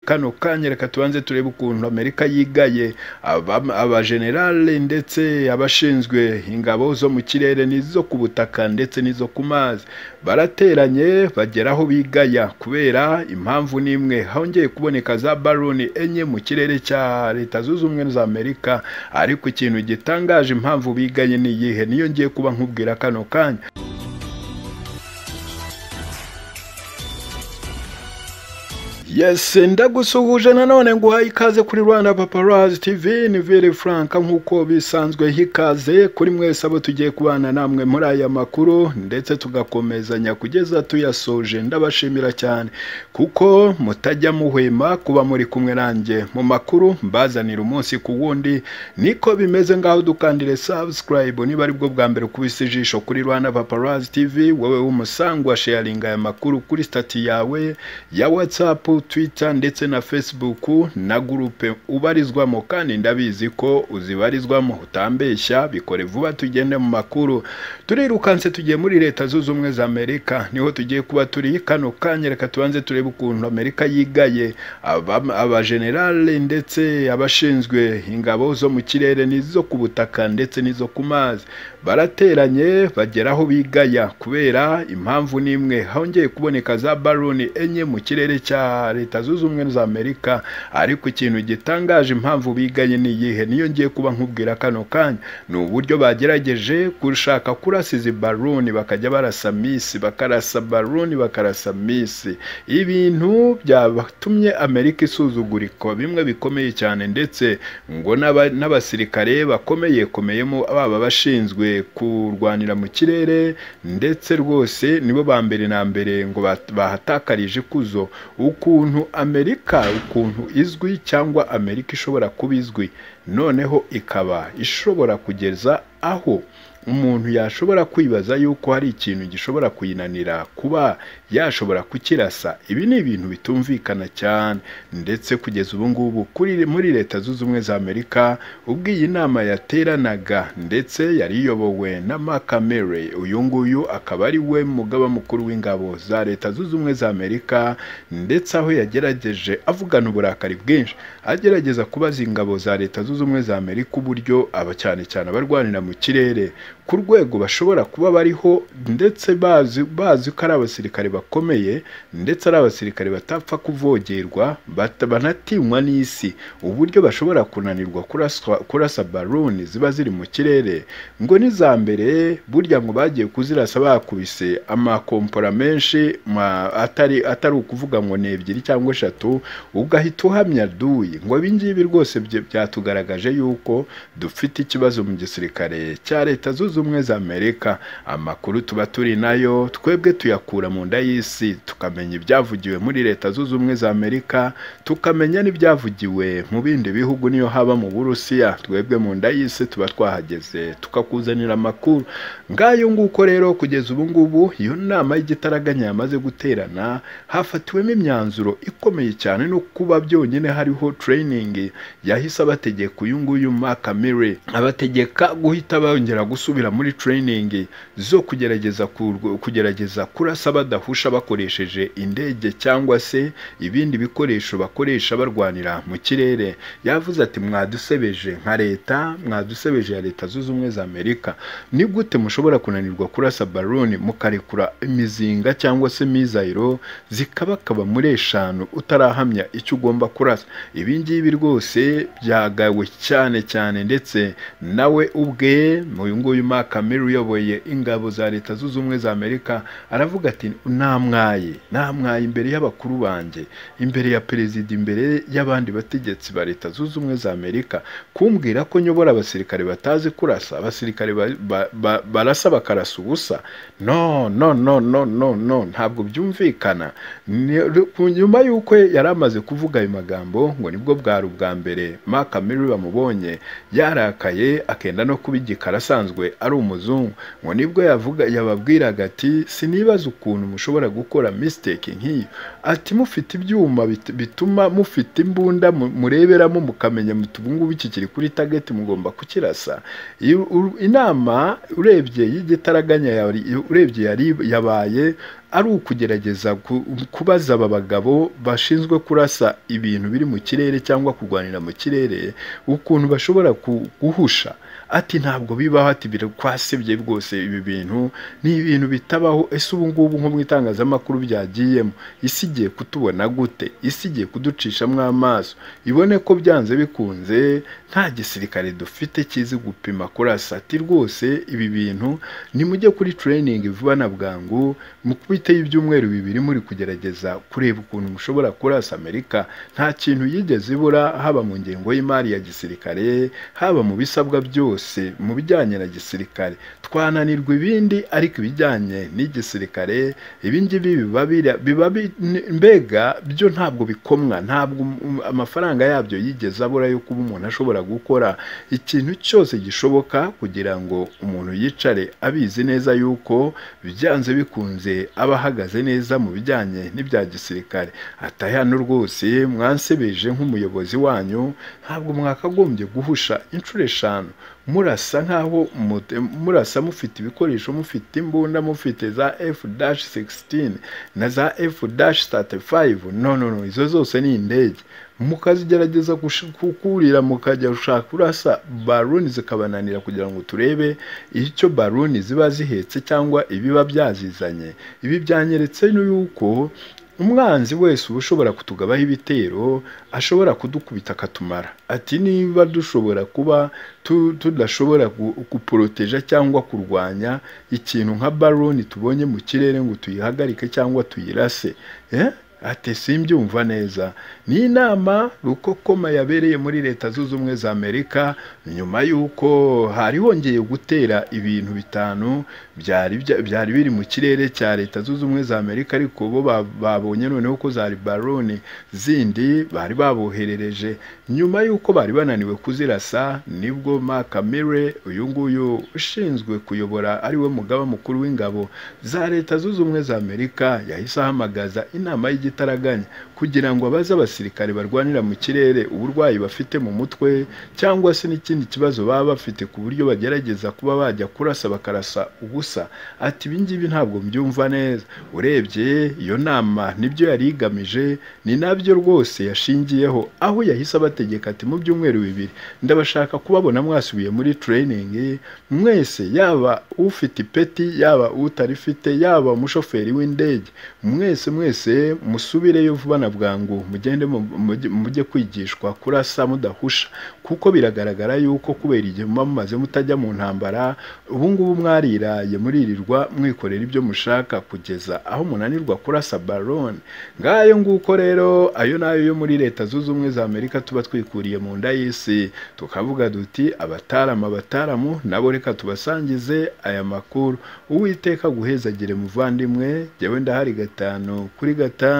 kano kanya reka tubanze turebe ukuntu amerika yigaye abajenerale ndetse abashinzwe ingabo zo mu kirere n'izo ku butaka ndetse n'izo ku mazi barateranye bagera aho bigaya kubera impamvu n'imwe hongeye kuboneka za baroni enye mu kirere cya leta zunze ubumwe za amerika ariko ikintu gitangaje impamvu bigaye ni iyihe niyo ngiye kuba nkubwira kano kanya yesi ndagusuhuje nanone nguhaye ikaze kuri rwanda paparazi tv ni vere furanka nk'uko bisanzwe hikaze kuri mwese abo tugiye kubana namwe muri aya makuru ndetse tugakomezanya kugeza tuyasoje ndabashimira cyane kuko mutajya muhwema kuba muri kumwe nanjye mu makuru mbazanira umunsi ku wundi niko bimeze ngaho dukandire sabusikarayibu niba ari bwo bwa mbere kubisa ijisho kuri rwanda paparazi tv wowe w'umusangwa sheyaringa aya makuru kuri sitati yawe ya watsapu twitter ndetse na facebook na gurupe ubarizwamo kandi ndabizi ko uzibarizwamo utambeshya bikore vuba tugende mu makuru turirukanse tugiye muri leta zunze ubumwe za amerika niho tugiye kuba turi kano kanya reka tubanze turebe ukuntu amerika yigaye abajenerale ndetse abashinzwe ingabo zo mu kirere n'izo ku butaka ndetse n'izo ku mazi barateranye bagera aho bigaya kubera impamvu n'imwe hongeye kuboneka za baroni enye mu kirere cya leta zunze ubumwe za amerika ariko ikintu gitangaje impamvu bigaye ni iyihe niyo ngiye kuba nkubwira kano kanya ni uburyo bagerageje gushaka kurasa izi baruni bakajya barasa misi bakarasa baruni bakarasa misi ibintu byatumye amerika isuzugurika bimwe bikomeye cyane ndetse ngo n'abasirikare bakomeye komeyemo baba bashinzwe kurwanira mu kirere ndetse rwose nibo ba mbere na mbere ngo bahatakarije ikuzo uku ukuntu amerika ukuntu izwi cyangwa amerika ishobora kuba izwi noneho ikaba ishobora kugeza aho umuntu yashobora kwibaza yuko hari ikintu gishobora kuyinanira kuba yashobora kukirasa ibi ni ibintu bitumvikana cyane ndetse kugeza ubu ngubu muri leta zunze ubumwe za amerika ubwo iyi nama yateranaga ndetse yari iyobowe na makamere uyu nguyu akaba ari we mugaba mukuru w'ingabo za leta zunze ubumwe za amerika ndetse aho yagerageje avugana uburakari bwinshi agerageza kubaza ingabo za leta zunze ubumwe za amerika uburyo aba cyane cyane abarwanira mu kirere ku rwego bashobora kuba bariho ndetse bazi bazi ko ari abasirikare bakomeye ndetse ari abasirikare batapfa kuvogerwa banatinywa n'isi uburyo bashobora kunanirwa kurasa baruni ziba ziri mu kirere ngo n'iza mbere burya ngo bagiye kuzirasa bakubise amakompora menshi atari atari ukuvuga ngo ni ebyiri cyangwa eshatu ugahita uhamya duyi ngo ibingibi rwose byatugaragaje yuko dufite ikibazo mu gisirikare cya leta zunze ubumwe za amerika amakuru tuba turi nayo twebwe tuyakura mu nda y'isi tukamenya ibyavugiwe muri leta zunze ubumwe za amerika tukamenya n'ibyavugiwe mu bindi bihugu niyo haba mu burusiya twebwe mu nda y'isi tuba twahageze tukakuzanira amakuru ngayo nguko rero kugeza ubu ngubu iyo nama y'igitaraganya yamaze guterana hafatiwemo imyanzuro ikomeye cyane no kuba byonyine hariho tereyiningi yahise abategeka uyu nguyu makamire abategeka guhita bongera gusubira muri tereyiningi zo kugerageza kugerageza kurasa badahusha bakoresheje indege cyangwa se ibindi bikoresho bakoresha barwanira mu kirere yavuze ati mwadusebeje nka leta mwadusebeje ya leta zunze ubumwe za amerika ni gute mushobora kunanirwa kurasa baroni mukarekura imizinga cyangwa se mizayiro zikabakaba muri eshanu utarahamya icyo ugomba kurasa ibi ngibi rwose byagawe cyane cyane ndetse nawe ubwe uyu nguyu makamere uyoboye ingabo za leta zunze ubumwe za amerika aravuga ati namwaye namwaye imbere y'abakuru banjye imbere ya perezida imbere y'abandi bategetsi ba leta zunze ubumwe za amerika kumbwira ko nyobora abasirikare batazi kurasa abasirikare barasa bakarasa ubusa no no no no no no ntabwo byumvikana nyuma y'uko yari amaze kuvuga ayo magambo ngo nibwo bwari ubwa mbere makamere bamubonye yarakaye akenda no kuba igikara asanzwe ari umuzungu ngo nibwo yavuga yababwiraga ati sinibaza ukuntu mushobora gukora misiteke nk'iyo ati mufite ibyuma bituma mufite imbunda mureberamo mukamenya ngubu iki kiri kuri tageti mugomba kukirasa inama urebye y'igitaraganya urebye yabaye ari ukugerageza ku- kubaza aba bagabo bashinzwe kurasa ibintu biri mu kirere cyangwa kurwanira mu kirere ukuntu bashobora ku- guhusha ati ntabwo bibaho ati birakwasebye rwose ibi bintu ni ibintu bitabaho ese ubu ngubu nko mu itangazamakuru byagiyemo isi igiye kutubona gute isi igiye kuducishamo amaso ibone ko byanze bikunze nta gisirikare dufite kizi gupima kurasa ati rwose ibi bintu nimujye kuri tureyiningi vuba na bwangu mukubiteho ibyumweru bibiri muri kugerageza kureba ukuntu mushobora kurasa amerika nta kintu yigeze ibura haba mu ngengo y'imari ya gisirikare haba mu bisabwa byose mu bijyanye na gisirikare twananirwa ibindi ariko ibijyanye n'igisirikare ibi ngibi biba bira- biba bi- n- mbega byo ntabwo bikomwa ntabwo um- um- amafaranga yabyo yigeze abura yo kuba umuntu ashobora gukora ikintu cyose gishoboka kugira ngo umuntu yicare abizi neza yuko byanze bikunze aba ahagaze neza mu bijyanye n'ibya gisirikare ati hano rwose mwansebeje nk'umuyobozi wanyu ntabwo mwakagombye guhusha inshuro eshanu murasa nk'aho mute- murasa mufite ibikoresho mufite imbunda mufite za f-16 na za f-35 no no no izo zose ni indege mukazigerageza gush- kukurira mukajya gushaka kurasa baruni zikabananira kugira ngo turebe icyo baruni ziba zihetse cyangwa ibiba byazizanye ibi byanyeretse n'uko umwanzi wese uba ushobora kutugabaho ibitero ashobora kudukubita akatumara ati niba dushobora kuba tu- tudashobora gu- guporoteja cyangwa kurwanya ikintu nka baroni tubonye mu kirere ngo tuyihagarike cyangwa tuyirase eh? ati simbyumva neza ni inama rukokoma yabereye muri leta zunze ubumwe za amerika nyuma y'uko hari hongeye gutera ibintu bitanu byari bya- byari biri mu kirere cya leta zunze ubumwe za amerika ariko bo ba- babonye noneho ko zari baroni zindi bari baboherereje nyuma y'uko bari bananiwe kuzirasa nibwo mark mire uyu nguyu ushinzwe kuyobora ariwe mugaba mukuru w'ingabo za leta zunze ubumwe za amerika yahise ahamagaza inama y'igitaraganya kugira ngo abaze abasirikare barwanira mu kirere uburwayi bafite mu mutwe cyangwa se n'ikindi kibazo baba bafite ku buryo bagerageza kuba bajya kurasa bakarasa ubusa ati ibi ngibi ntabwo mbyumva neza urebye iyo nama nibyo yari igamije ni nabyo rwose yashingiyeho aho yahise abategeka ati mu byumweru bibiri ndabashaka kubabona mwasubiye muri tureyiningi mwese yaba ufite ipeti yaba utarifite yaba umushoferi w'indege mwese mwese musubireyo vuba na bwangu mugende mu- mujye- mujye kwigishwa kurasa mudahusha kuko biragaragara yuko kubera igihe muba mumaze mutajya mu ntambara ubu ngubu mwariraye muririrwa mwikorera ibyo mushaka kugeza aho munanirwa kurasa barone ngayo nguko rero ayo nayo yo muri leta zunze ubumwe za amerika tuba twikuriye mu nda y'isi tukavuga duti abatarama abataramu nabo reka tubasangize aya makuru uwiteka aguhezagire muvandimwe jyewe ndahari gatanu kuri gatanu